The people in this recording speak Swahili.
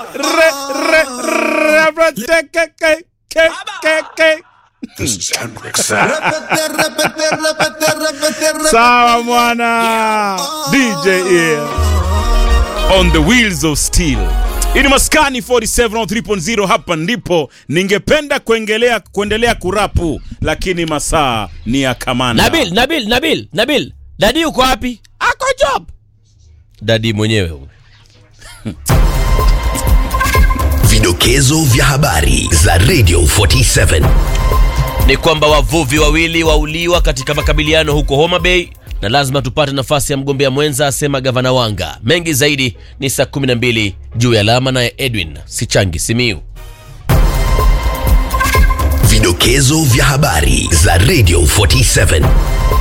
re, re, re, re, te, ke, ke, ke, ke, ke. This is Hendrik Sam. Repete, repete, repete, repete, repete. Sawa mwana DJ Ear on the wheels of steel. Hii ni Maskani 47 on 3.0 hapa ndipo ningependa kuendelea kuendelea kurapu lakini masaa ni ya kamanda. Nabil, Nabil, Nabil, Nabil, dadi uko wapi? Ako job. Dadi mwenyewe huyu. Vidokezo vya habari za Radio 47. ni kwamba wavuvi wawili wauliwa katika makabiliano huko Homa Bay na lazima tupate nafasi ya mgombea mwenza, asema gavana Wanga. Mengi zaidi ni saa 12 juu ya alama, naye Edwin Sichangi Simiu. Vidokezo vya habari za Radio 47.